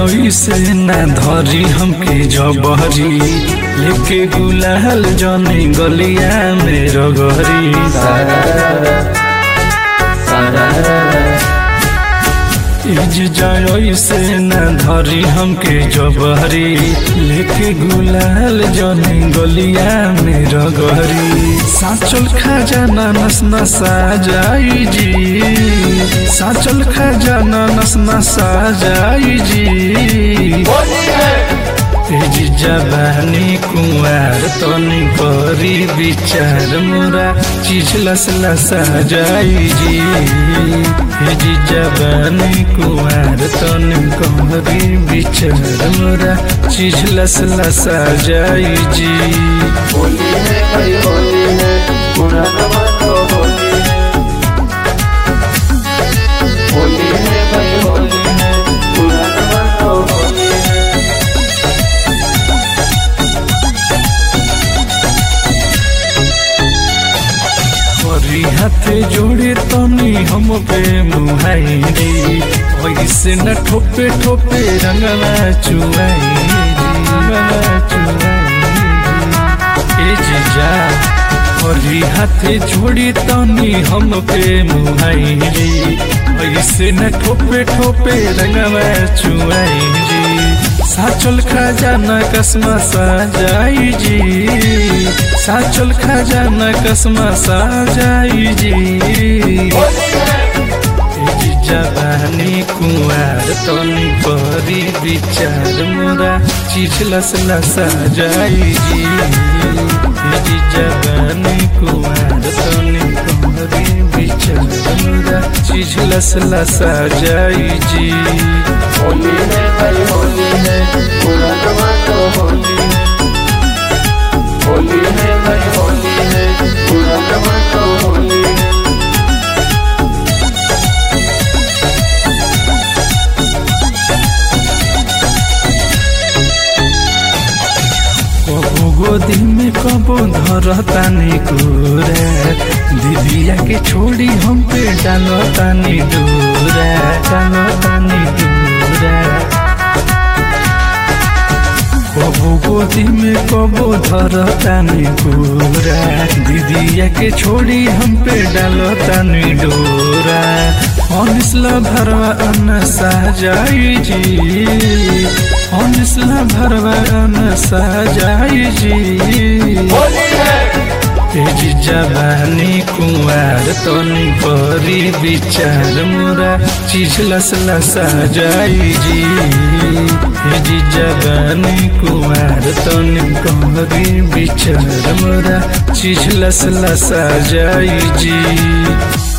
जाई से ना धरी हमके जबहरी लेके गुलाल जनी गलिया में रगहरी इज जाई से ना धरी हमके जबहरी लेके गुलाल जनी गलिया में रगहरी साचल खजाना नस नसा जाई जी साचल खजाना नस नसा जाई जी तेजी जवानी कुंवार तनी करी विचार मोरा चीज लस लसा जाई जी तेजी जवानी कुंवार तनी करी विचार मोरा चीज लस लसा जाई जी होली है भाई होली है पूरा जमाना होली है होली है भाई होली है पूरा जमाना होली है हरी हाथे जोड़े तनी हम पे मुहाई रे ऐसे न ठोपे ठोपे रंगवा चुआई रे रंगवा चुआई रे। ए जीजा हरी हाथे जोड़ी तनी हम पे मुहाई रे ऐसे न ठोपे ठोपे रंगवा चुआई रे साचल खजाना कसमा साजाई जी साचल खजाना कसमा साजाई जी तेजी जवानी कुंवार तनी परी विचार मोरा चीज लस लसा जाई जी तेजी जवानी कुंवार तनी परी विचार मोरा चीज लस लसा जाई जी होली है भाई होली है पूरा जमाना होली है होली है भाई होली है पूरा जमाना होली है कबो गोदी में कबो धरतानी कुरा दीदिया के छोड़ी हम पे डालतानी दूरा डालतानी दूरा कबो गोदी में कबो धरतानी कुरा दीदिया के छोड़ी हम पे डालतानी डोरा अनिसला भरवा अन्न साजाई जी अनिसला भरवा अन्न साजाई जी होली है तेजी जवानी कुंवार तनी परी विचार मोरा चीज लस लसा जाई जी तेजी जवानी कुंवार तनी परी विचार मोरा चीज लस लसा जाई जी